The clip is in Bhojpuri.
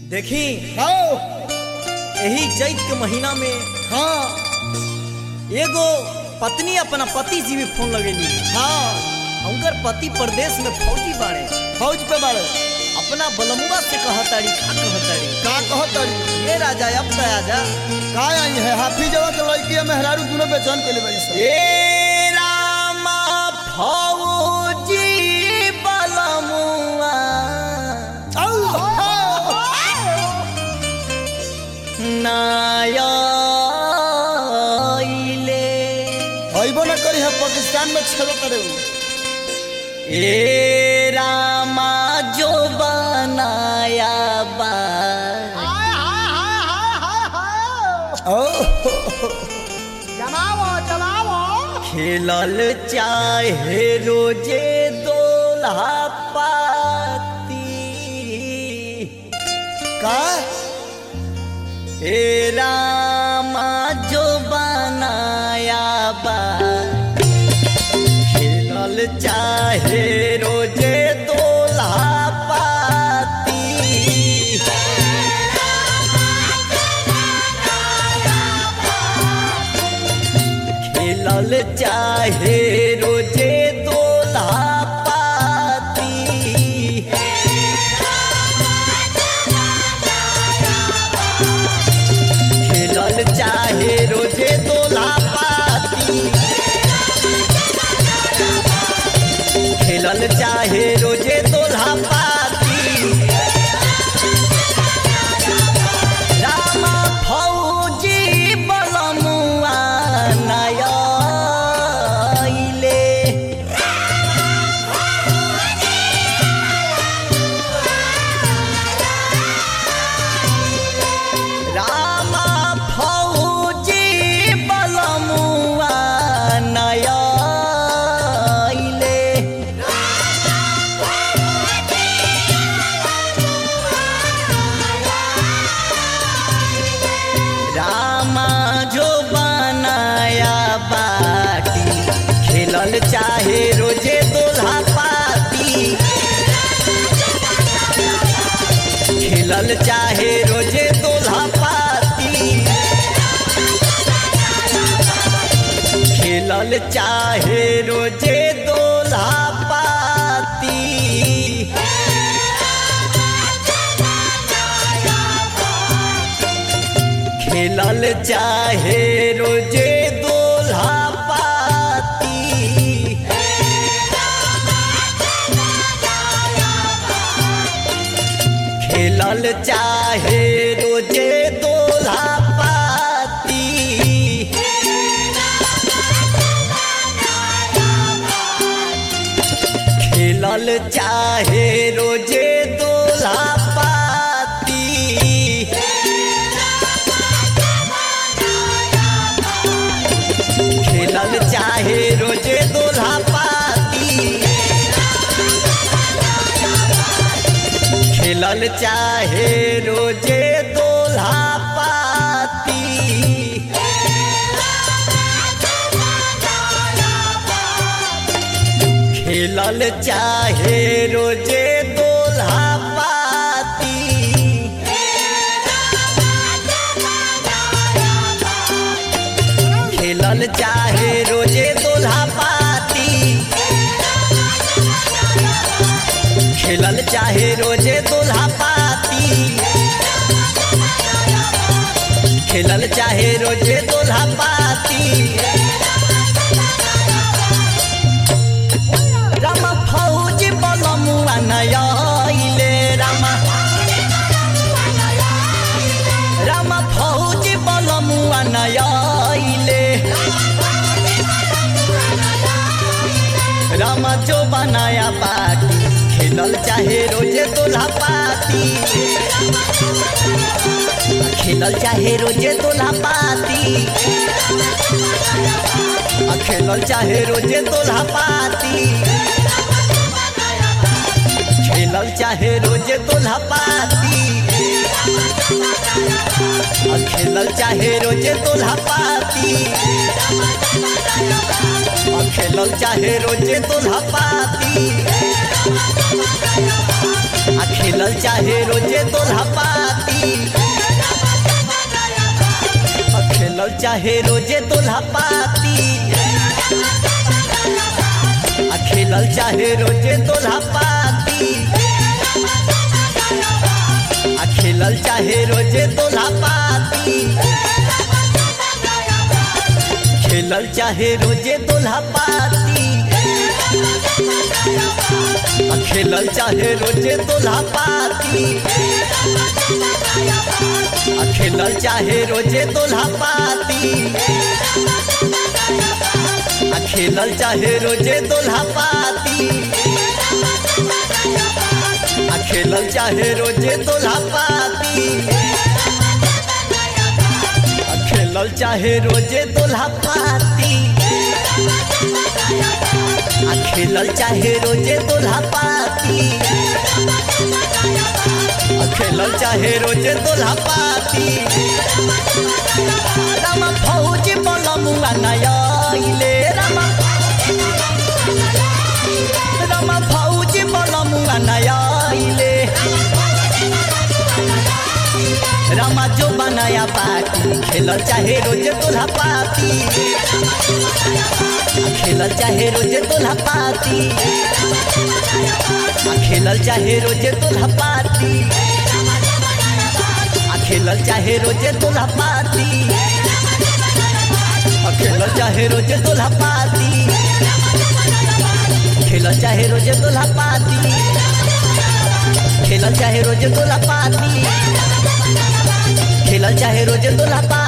देखी आओ यही चैत के महीना में हाँ एगो पत्नी अपना पति जी भी फोन लगेली हाँ उनकर पति प्रदेश में फौजी बाड़े फौज पे बाड़े अपना बलमुआ से कहताड़ी का कहताड़ी का कहत तारी ये राजा अब तो आजा का आई है हाफिजवा के लड़की है मेहरारू दोनों बेचैन के लिए बड़ी सब ए रामा फौजी बलमुआ नायले अइबो न करी है पाकिस्तान में छेड़ो करे उ। ए रामा जो बनाया बा ओ खेलल चाहे रोजे दोल्हा पाती का हे रामा जो बनाया बा खेलल चाहे रोजे दोल्हा पाती खेलल चाहे रोजे दोल्हा पाती खेलल चाहे रोजे दोला पाती खेलल चाहे रोजे दोला पाती रामा फौजी बलमुआ नयले रामा फौजी बलमुआ नयले रामा जो बनाया बाटी खेलल चाहे रोजे दोल्हा पाती खेलल चाहे रोजे दोल्हा पाती खेलल चाहे रोजे दोल्हा पाती खेलल चाहे रोजे दोल्हा पाती खेलल चाहे रोजे दोल्हा पाती खेलल चाहे रोजे दोल्हा पाती खेलल चाहे रोजे दोल्हा पाती खेलल चाहे रोजे दोल्हा पाती खेलल चाहे रोजे दोल्हा पाती खेलल चाहे रोजे दोल्हा पाती खेलल चाहे रोजे दोल्हा पाती खेलल चाहे रोजे दोल्हा पाती राम फौजी बलमुआ नयले राम राम फौजी बलमुआ नयले राम जो बनाया पाती खेलल चाहे रोजे दोल्हा पाती खेलल चाहे रोजे दोल्हा पाती खेलल चाहे रोजे दोल्हा पाती खेलल चाहे रोजे दोल्हा पाती खेलल चाहे रोजे दोल्हा पाती खेलल चाहे रोजे दोल्हा पाती आ खेलल चाहे रोजे दोल्हा पाती चाहे रोजे दोल्हा पाती आ खेलल चाहे रोजे दोल्हा पाती आ खेलल चाहे रोजे दोल्हा पाती खेलल चाहे रोजे दोल्हा पाती आ खेलल चाहे रोजे दोल्हा पाती आ खेलल चाहे रोजे दोल्हा पाती आ खेलल चाहे रोजे दोल्हा पाती आ खेलल चाहे रोजे दोल्हा पाती आ खेलल चाहे रोजे दोल्हा पाती आ खेलल चाहे रोजे दोल्हा पाती आ खेलल चाहे रोजे दोल्हा पाती रामा फौजी बलमुआ नयाइले रामा रामा फौजी बलमुआ नयाइले रामा जो बनाया पार्टी खेलल चाहे रोजे दोल्हा पाती आ खेलल चाहे रोजे दोल्हा पाती आ खेलल चाहे रोजे दोल्हा पाती आ खेलल चाहे रोजे दोल्हा पाती आ खेलल चाहे रोजे दोल्हा पाती खेलल चाहे रोजे दोल्हा पाती खेलल चाहे रोजे दोल्हा पाती खेलल चाहे रोजे दोल्हा पाती